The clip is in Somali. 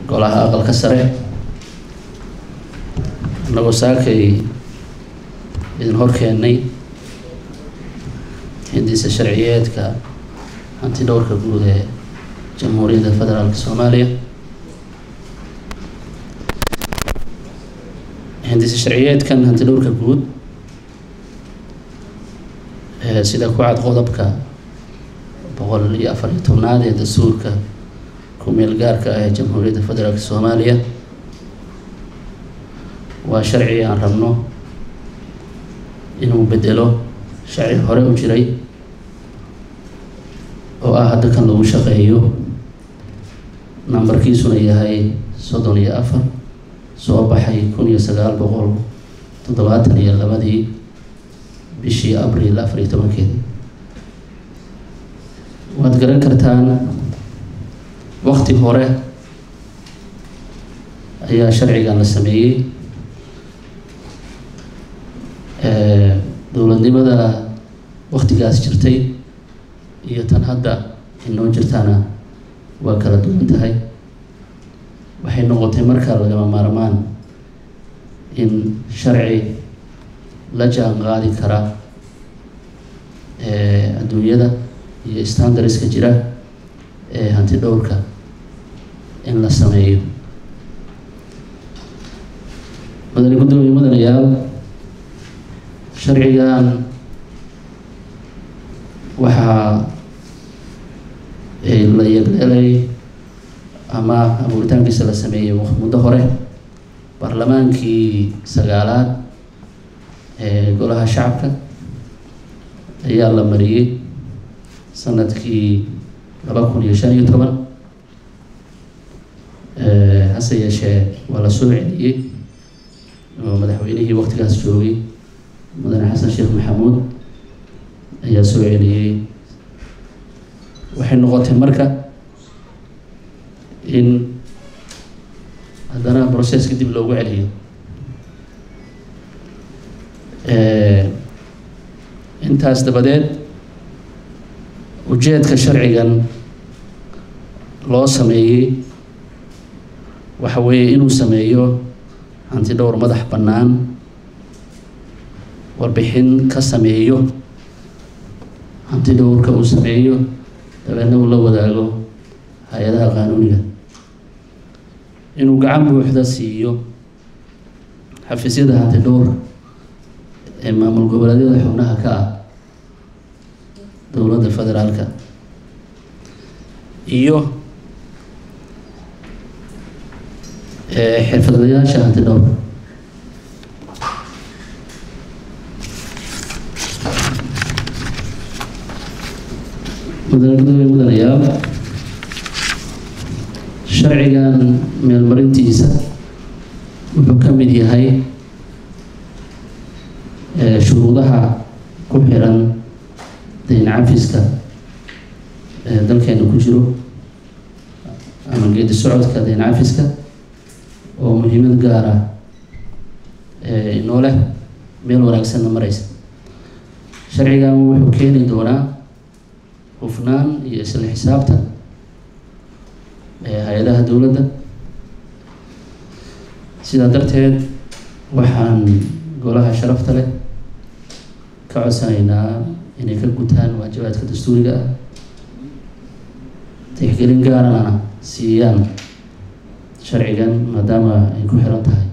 golaha aqalka sare annagoo saakay idin hor keennay hindisa sharciyeedka hanti dhowrka guud ee jamhuuriyadda federaalka soomaaliya hindisa sharciyeedkan hanti dhowrka guud sida ku cad qodobka boqol iyo afar iyo tobnaad ee dastuurka ku-meel gaarka ah ee jamhuuriyadda federaalka soomaaliya waa sharci aan rabno inuu bedelo sharci hore u jiray oo ah hadda kan lagu shaqeeyo nambarkiisuna yahay soddon iyo afar soo baxay kun iyo sagaal boqol toddobaatan iyo labadii bishii abriil afar iyo tobankeedi waad garan kartaan wakti hore ayaa sharcigan la sameeyey dowladnimada waktigaas jirtay iyo tan hadda inoo jirtaana waa kala duwan tahay waxay noqotay markaa lagama maarmaan in sharci la jaan qaadi kara adduunyada iyo standardska jira ee hanti dhowrka in la sameeyo mudane guddoomiye mudanayaal sharcigan waxaa la yegleelay ama abuuritaankiisa la sameeyey muddo hore baarlamaankii sagaalaad ee golaha shacabka ayaa la mariyey sanadkii laba kun iyo shan iyo toban hase yeeshee waa la soo celiyey oo madaxweynihii waktigaas joogay mudane xasan sheekh maxamuud ayaa soo celiyey waxay noqotay marka in haddana processka dib loogu celiyo intaas dabadeed ujeedka sharcigan loo sameeyey waxa weeye inuu sameeyo hanti dhowr madax bannaan warbixin ka sameeyo hanti dhowrka uu sameeyo dabeedna uu la wadaago hay-adaha qaanuuniga inuu gacan buuxda siiyo xafiisyada hanti dhowr ee maamul goboleedyada xubnaha ka ah dowladda federaalka iyo xirfadlayaasha hanti dhowr mudane gudoomiye mudanayaal sharcigan meelmarintiisa wuxuu ka mid yahay shuruudaha ku xiran dayn cafiska ee dalkeena ku jiro ama geedi socodka dayn cafiska oo muhiimad gaar ah inoo leh meel wanaagsanna mareysa sharcigan wuxuu keeni doonaa hufnaan iyo isla xisaabtan hay-adaha dowladda sidaa darteed waxaan golaha sharafta leh ka codsanaynaa inay ka gutaan waajibaadka dastuuriga ah tixgelin gaarana siiyaan sharcigan maadaama ay ku xiran tahay